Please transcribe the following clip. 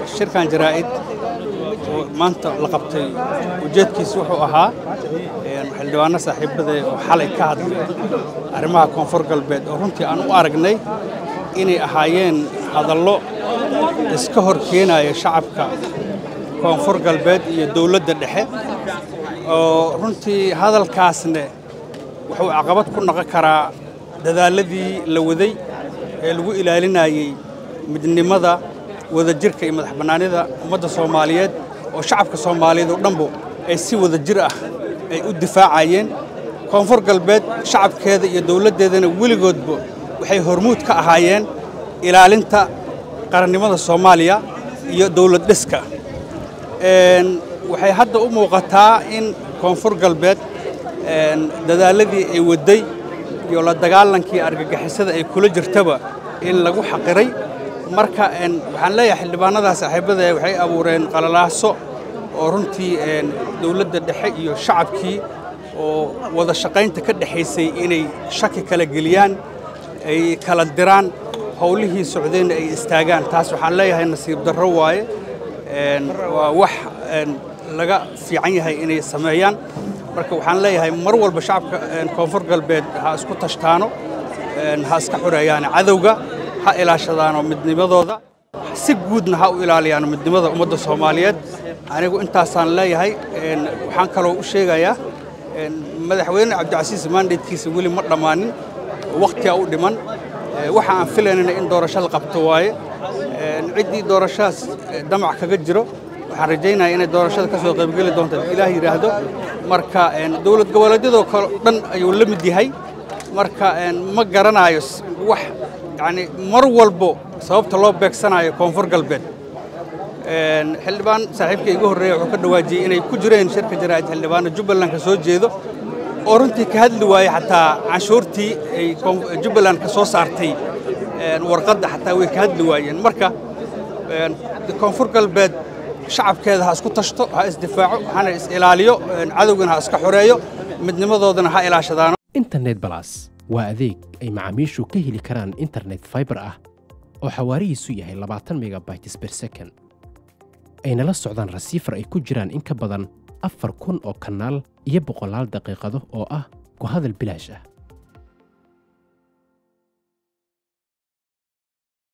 shirkan jaraa'id oo maanta la qabtay ujeedkiisa wuxuu ahaa xildhibaano saaxiibada oo xalay ka hadlay arrimaha koonfur galbeed oo runtii aan u aragnay inay ahaayeen hadallo iska hor keenaya shacabka koonfur galbeed iyo dowladda dhexe oo runtii hadalkaasne wuxuu caqabad ku noqon karaa dadaalladii la waday ee lagu ilaalinayey midnimada wadajirka iyo madax bannaanida ummadda soomaaliyeed oo shacabka soomaaliyeed oo dhanbu ay si wada jir ah ay u difaacayeen koonfur galbeed shacabkeeda iyo dowladdeedana weligoodba waxay hormuud ka ahaayeen ilaalinta qarannimada soomaaliya iyo dowlad dhiska waxay hadda u muuqataa in koonfur galbeed dadaalladii ay wadday iyo la dagaalankii argagixisada ay kula jirtaba in lagu xaqiray marka waxaan leeyahay xildhibaanadaa saaxiibada waxay abuureen qalalaaso oo runtii dowladda dhexe iyo shacabkii oo wada shaqaynta ka dhexaysay inay shaki kala geliyaan ay kala diraan howlihii socdeenna ay istaagaan taas waxaan leeyahay nasiib darro waaye waa wax laga fiican yahay inay sameeyaan marka waxaan leeyahay mar walba shacabka koonfur galbeed ha isku tashtaano ha iska xoreeyaano cadowga ha ilaashadaano midnimadooda si guudna ha u ilaaliyaano midnimada ummadda soomaaliyeed anigu intaasaan leeyahay waxaan kaloo u sheegayaa madaxweyne cabdicasiis maandeedkiisa weli ma dhammaanin wakhtigaa u dhiman waxa aan filaynana in doorasho la qabto waaye ciddii doorashadaas damac kaga jiro waxaan rajaynaya inay doorashada ka soo qaybgeli doonto ilaah yidhaahdo marka dowlad goboleedyadoo kale dhan ayuu la mid yahay marka ma garanayo wax yani mar walbo sababta loo beegsanayo koonfur galbeed xildhibaan saaxiibka iga horreeya wuxuu ka dhawaajiyey inay ku jireen shirka jaraa'id xildhibaano jubbaland ka soo jeedo oo runtii ka hadli waayey xataa canshuurtii ay jubbaland ka soo saartay warqadda xataa way ka hadli waayeen marka koonfur galbeed shacabkeeda ha isku tashto ha isdifaaco hana is ilaaliyo cadowgana ha iska xoreeyo midnimadoodana ha ilaashadaano internet balas waa adeeg ay macaamiishu ka heli karaan internet faibar ah oo xawaarihiisu yahay labaatan megabytes ber second ayna la socdaan rasiifar ay ku jiraan in ka badan afar kun oo kanaal iyo boqolaal daqiiqado oo ah ku hadal bilaash ah